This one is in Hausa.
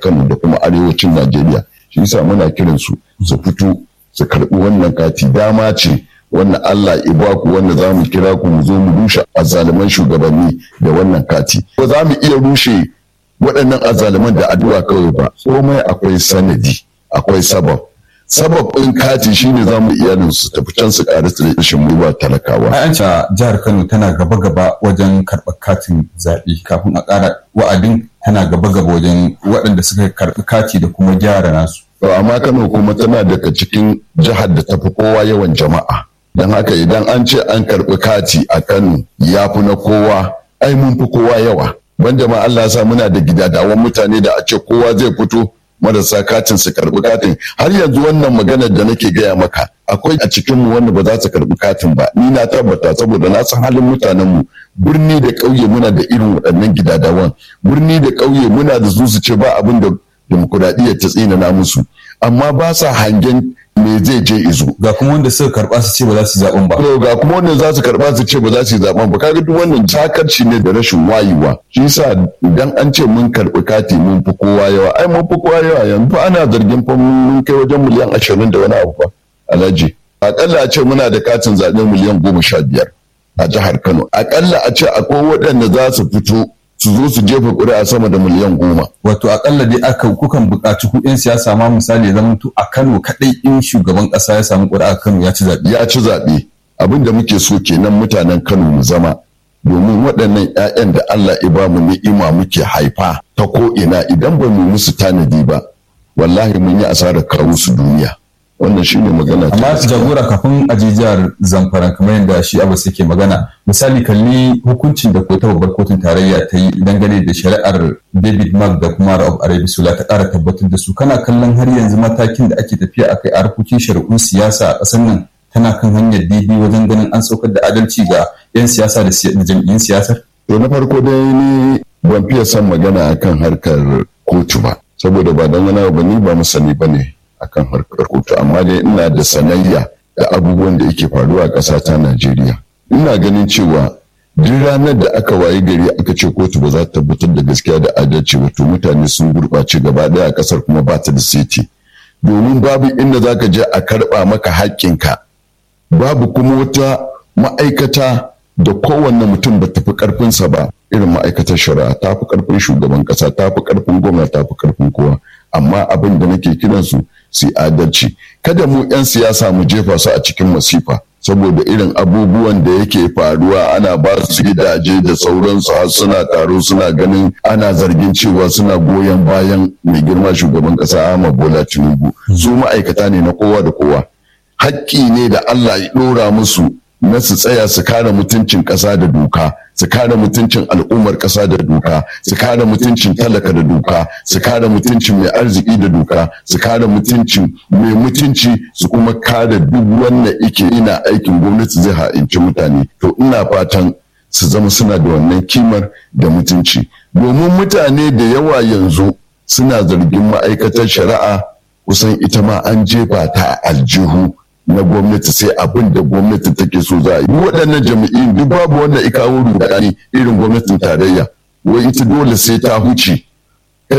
Kano da kuma arewacin Najeriya shi yasa muna kiran su su fito su karɓi wannan kati dama ce wannan Allah ibaku wanda za mu kira ku mu zo mu rushe azzaluman shugabanni da wannan kati ba za mu iya rushe waɗannan azzaluman da addu'a kawai ba komai akwai sanadi akwai sabab sababin kati shine za mu iyalin su tafi can su ƙara su rashin mu ba talakawa an ce jihar Kano tana gaba-gaba wajen karɓar katin zaɓe kafin a ƙara wa'adin tana gaba-gaba wajen waɗanda suka karɓi kati da kuma gyara nasu amma Kano kuma tana daga cikin jihar da tafi kowa yawan jama'a don haka idan an ce an karɓi kati a Kano ya fi na kowa ai mun fi kowa yawa ban jama'a Allah sa muna da gidadawan mutane da a ce kowa zai fito marasa katin su karɓi katin har yanzu wannan maganar da nake gaya maka akwai a cikin mu wanda ba za su karɓi katin ba ni na tabbata saboda na san halin mutanen mu birni da ƙauye muna da irin waɗannan gidadawan birni da ƙauye muna da su su ce ba abin da demokuraɗiyyar ta tsinana musu amma ba sa hangen me zai je izo. Ga kuma wanda suka karɓa su ce ba za su zaɓen ba. To ga kuma wanda za su karɓa su ce ba za su zaɓen ba kaga duk wannan takarci ne da rashin wayewa. Shi yasa idan an ce mun karɓi kati mun fi kowa yawa ai mun fi kowa yawa yanzu ana zargin fa mun kai wajen miliyan ashirin da wani abu fa alhaji. Akalla a ce muna da katin zaɓe miliyan goma sha biyar a jihar Kano. Akalla a ce akwai waɗanda za su fito su zo su jefa ƙuri'a sama da miliyan goma. Wato akalla dai aka kukan buƙaci ku 'yan siyasa ma misali ya zama a Kano kaɗai in shugaban ƙasa ya samu ƙuri'a Kano ya ci zaɓe. Ya ci zaɓe. Abin da muke so kenan mutanen Kano mu zama. Domin waɗannan 'ya'yan da Allah ya ba mu ni'ima muke haifa ta ko ina idan ba mu musu tanadi ba wallahi mun yi asarar kawo su duniya. wannan shine magana amma jagora kafin a jihar zamfara kamar yadda shi abu suke magana misali kalli hukuncin da kota babbar kotun tarayya ta yi dangane da shari'ar david mark da kuma ra'ab arabi sula ta ƙara tabbatar da su kana kallon har yanzu matakin da ake tafiya a kai a harkokin shari'un siyasa a ƙasar nan tana kan hanyar daidai wajen ganin an saukar da adalci ga 'yan siyasa da jam'iyyun siyasar to na farko dai ni ban fiye son magana akan harkar kotu ba saboda ba dan wani ba ni ba musani ba ne akan harkar kotu amma dai ina da sanayya da abubuwan da yake faruwa a ƙasa ta Najeriya. Ina ganin cewa duk ranar da aka wayi gari aka ce kotu ba za ta tabbatar da gaskiya da adalci ba to mutane sun gurɓace gaba ɗaya a ƙasar kuma ba ta da seti. Domin babu inda za ka je a karɓa maka haƙƙinka. Babu kuma wata ma'aikata da kowanne mutum ba tafi ƙarfinsa ba irin ma'aikatar shari'a ta fi ƙarfin shugaban ƙasa ta fi ƙarfin gwamna ta fi ƙarfin kowa. amma abin da nake kiransu su adalci kada mu 'yan siyasa mu jefa su a cikin masifa saboda irin abubuwan da yake faruwa ana ba su gidaje da sauransu har suna taro suna ganin ana zargin cewa suna goyon bayan mai girma shugaban kasa Ahmad Bola Tinubu su ma'aikata ne na kowa da kowa haƙƙi ne da Allah ya ɗora musu na su tsaya su kare mutuncin ƙasa da doka su kare mutuncin al'ummar ƙasa da doka su kare mutuncin talaka da doka su kare mutuncin mai arziki da doka su kare mutuncin mai mutunci su kuma kare duk wanda ike ina aikin gwamnati zai ha'inci mutane to ina fatan su zama suna da wannan kimar da mutunci domin mutane da yawa yanzu suna zargin ma'aikatar shari'a kusan ita ma an jefa ta aljihu na gwamnati sai abin da gwamnati take so za a yi waɗannan jami'in duk babu wanda ya kawo rudani irin gwamnatin tarayya wai ita dole sai ta huce